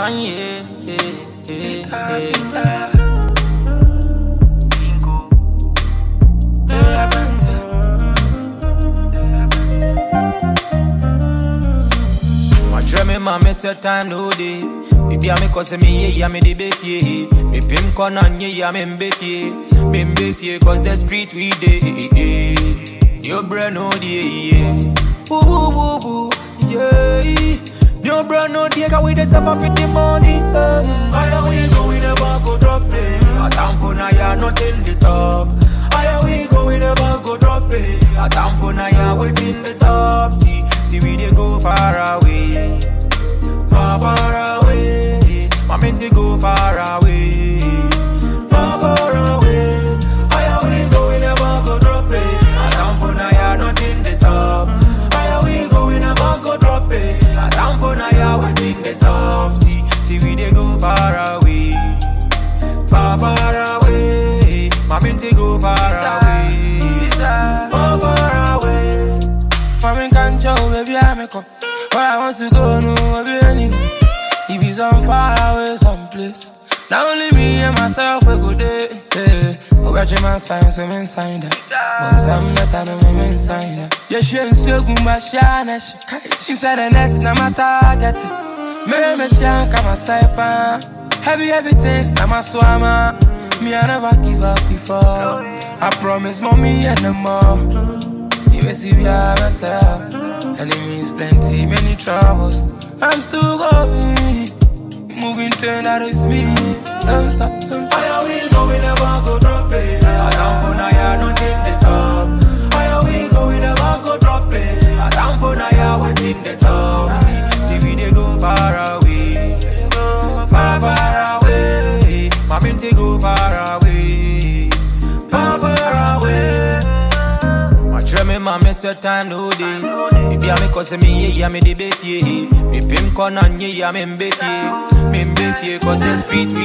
one year. eh, eh, eh. My dream, my miss your time no day. Baby, I'm cause me, yeah, me the beefy. Me pim corner, yeah, me beefy. Me beefy, cause the street we day. New brand no day, yeah. Woo, woo, woo, woo, yeah. New brand no day, cause we the suffer for the money. eh. Higher we go, we never go drop it. A time for now, yeah, nothing this up. Higher we go, we never go drop it. A time for now, yeah, waiting this up. See, see, we dey go far away far, far away. My meant to go far away, far, far away. Higher we go, we never go drop it. I down for now, yeah, nothing this up. Higher we go, we never go drop it. I down for now, yeah, waiting this up. See, see, we dey go far away, far, far away. My meant to go far away, far, far away. Mami can't show, baby, I make up. Where I want to go, no, baby, anyway. If it's on far away, someplace. Not only me and myself, we go there. Yeah. Oh, watch my sign, so I'm inside that. But some that I know I'm inside that. Yeah, she ain't so good, but she ain't she. Inside the net, now my target. Me, me, chank, I'm a saipan. Heavy, heavy things, now my swama. Me, I never give up before. I promise, mommy, and no more. You may see me by myself, and it means plenty, many troubles. I'm still going, moving train that is me. Don't stop, don't stop. Higher we go, we never go drop it. I down for now, yeah, nothing this up. Higher we go, we never go drop it. I down for now, yeah, waiting this up. See, see, we dey go far away, far, far away. My minty go far away, far, far away. My dream, my miss your time no day. Baby, I'm cause me, yeah, me the beefy. Me pim corner, yeah, me beefy. Me beefy, cause the street we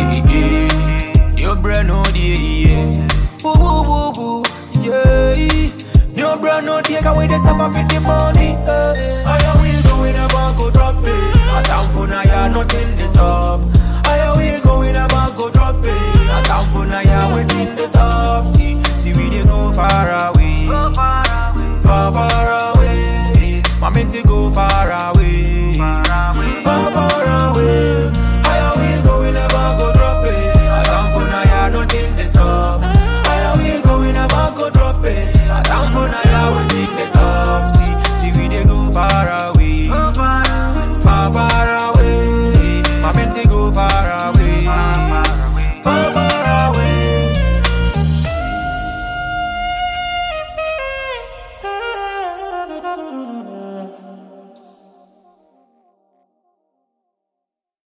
day. New brand no day, yeah. Woo, woo, woo, woo, yeah. New brand no day, cause we the suffer for the money. eh. Higher we go, we never go drop it. A time for now, yeah, nothing this up. Higher we go, we never go drop it. A time for now, yeah, waiting this up. See, see, we dey go far away.